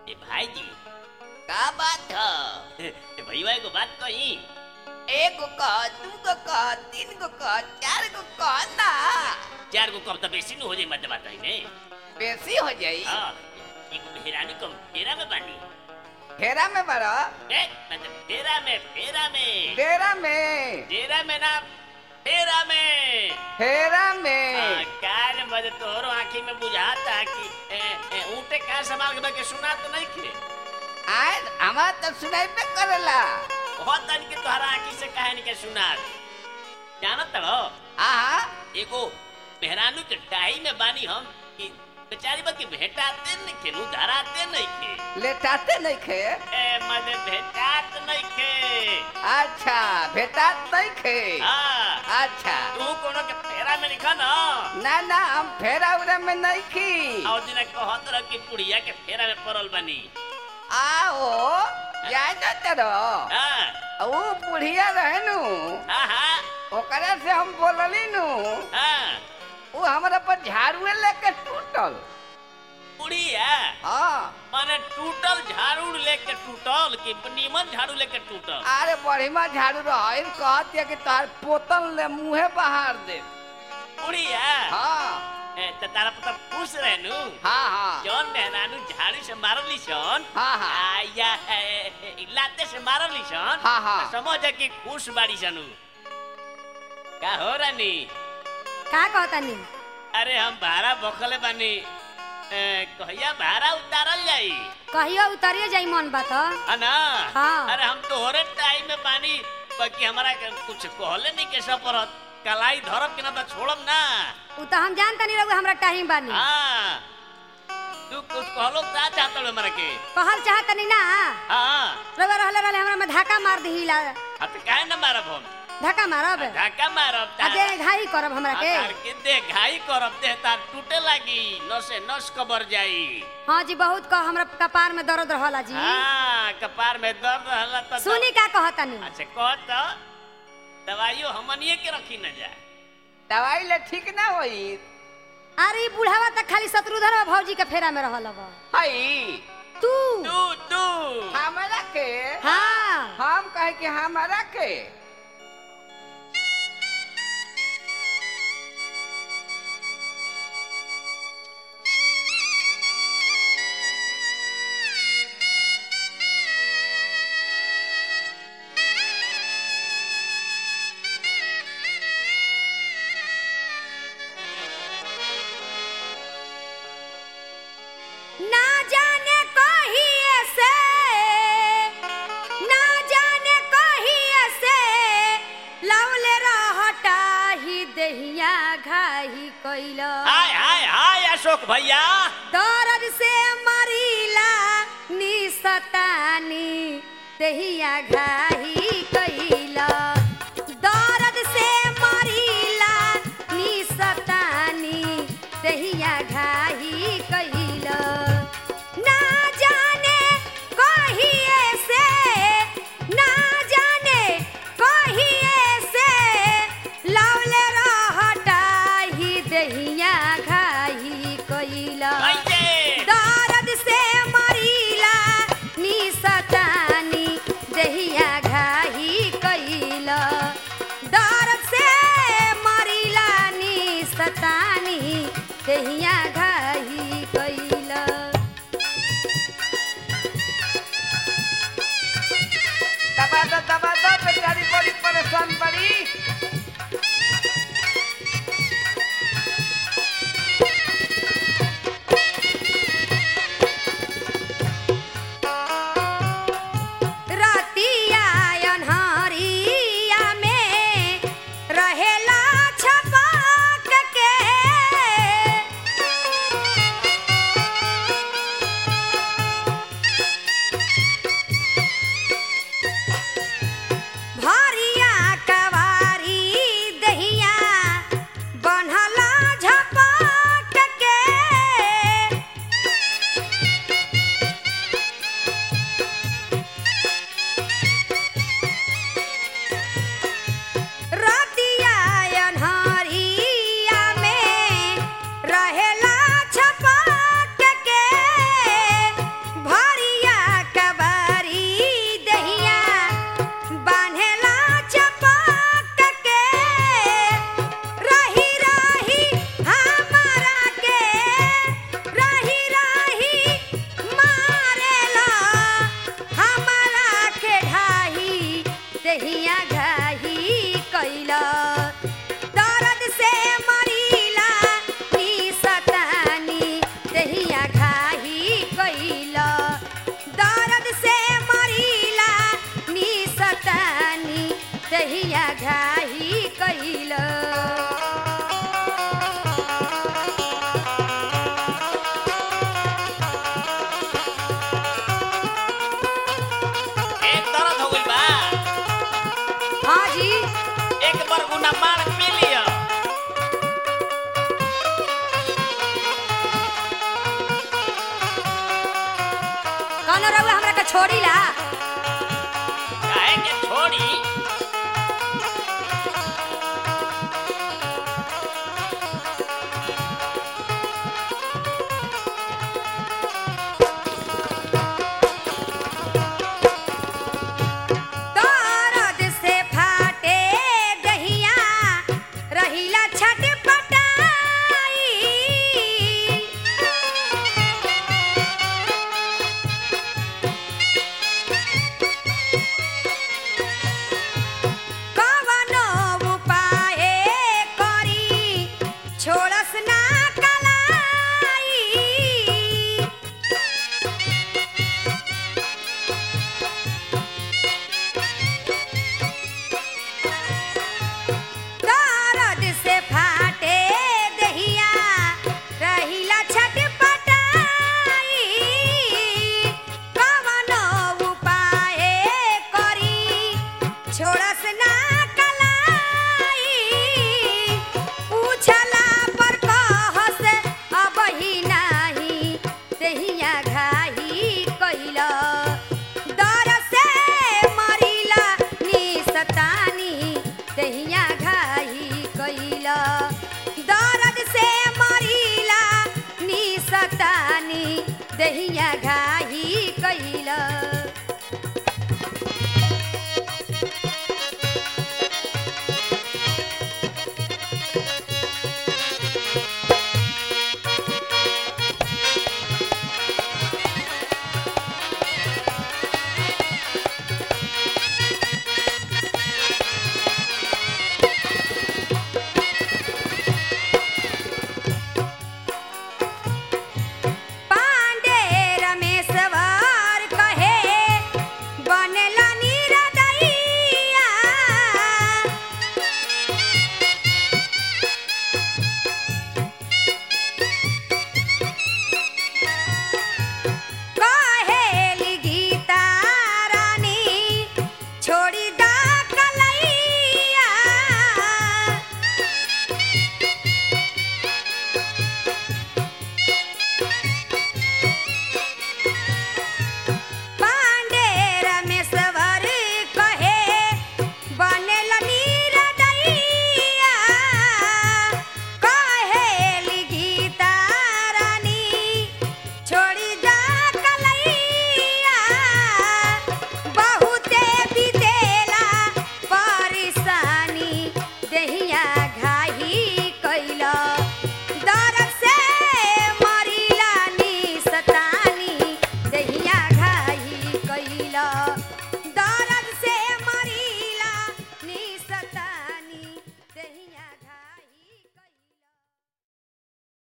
ए भाईजी का बात ह ए भैया एगो बात कही एगो कह दूगो कह तीन गो कह चार गो कह ना चार गो कब तो बेसी न हो जाई मत बात है बेसी हो जाई हां एगो हेरानी कम फेरा में बानी फेरा में बड़ा ए मतलब फेरा में फेरा में डेरा में फेरा में ना फेरा में फेरा हाँ, में काल मजे तोहरो आँखी में बुझाता कि ए, ए, ऊँटे का संभाल के बाकी सुना तो नहीं खे आज हमार तो सुनाई पे करेला बहुत तन के तोहरा आँखी से कहानी के सुना जानत तड़ो आहा एगो मेहरानू के डाही में बानी हम कि बेचारी बाकी भेटाते नहीं खे नु धराते नहीं खे लेटाते नहीं खे ए मजे भेटात नहीं खे अच्छा भेटात नहीं खे हाँ अच्छा तू कोनो के फेरा में लिखा ना ना ना हम फेरा उरा में नहीं खी और दिन कहत रह कि पुड़िया के फेरा में पड़ल बानी आओ याद तेरो हाँ वो बुढ़िया रहे नु हाँ हाँ ओकरा से हम बोलली नु हाँ वो हमरा पर झाड़ुए लेके टूटल बुढ़िया हाँ माने टूटल झाड़ू लेके टूटल कि नीमन झाड़ू लेके टूटल अरे बढ़िया झाड़ू रही कहत कि तार पोतल ले मुंहे बहार दे बुढ़िया हाँ ए, त तारा पता खुश रहनु हाँ हाँ जौन मेहरानू झाड़ू से मारली सन हाँ, हाँ। आ, या ए, ए, लाते से मारली सन हाँ, हाँ। त समझ कि खुश बाड़ी सनु का हो रानी का कहतानी अरे हम भाड़ा बखले बानी ए, कहिया भाड़ा उतारल जाई कहियो उतरिए जाई मन बात है ना हाँ। अरे हम तोहरे टाइम में बानी बाकी हमारा के कुछ कहले नहीं के सपरत कलाई धरब के ना तो छोड़ब ना उ तो हम जानता नहीं रहुआ हमरा टाइम बानी हाँ तू कुछ कहलो का चाहत हमरा के कहल चाहतनी ना हाँ रहुआ रहले रहले हमरा में धक्का मार दहिला हाँ तो काहे ना मारब हम धक्का मारब धक्का मारब आ दे घाई करब हमरा के तार के दे घाई करब दे तार टूटे लागी नसे नस कबर जाई हाँ जी बहुत कह हमरा कपार में दर्द रहला जी हाँ कपार में दर्द रहला तो सुनी का कहतानी अच्छा कह तो दवाइयो हमनिए के रखी न जाए दवाई ले ठीक ना होई अरे ई बुढ़ावा तक खाली शत्रुधर भौजी के फेरा में रहल बा हई तू तू तू हमरा के हाँ हम कहे कि हमारा के ना जाने कहिए से ना जाने कहिए से लौले रहटा ही दहिया घाही कइल हाय हाय हाय अशोक भैया दर्द से मरीला निसतानी दहिया घाही कइल दर्द से मरीला निसतानी दहिया घाही कइल ना जाने कहिए से ना जाने कहिए से लौले रहटा ही दहिया घाही कइल कैसे दर्द से मरीला निसतानी दहिया घाही कइल दर्द से मरीला निसतानी दहिया घाही कइल दबा दो दबा दो बेचारी बड़ी परेशान बड़ी कौन रहुआ हमरा के छोड़ी ला काहे के छोड़ी दर्द से फाटे दहिया रहिला छटपटाई कवनो उपाय करी छोड़स ना कलाई दर्द से फाटे दहिया रहिला छटपटाई कवनो उपाय करी छोड़स ना कलाई पूछला पर कहस अबही नाही दहिया घाही कइला दर से मरिला निसतानी दहिया घाही कइला दर्द से मरिला निसतानी दहिया घाही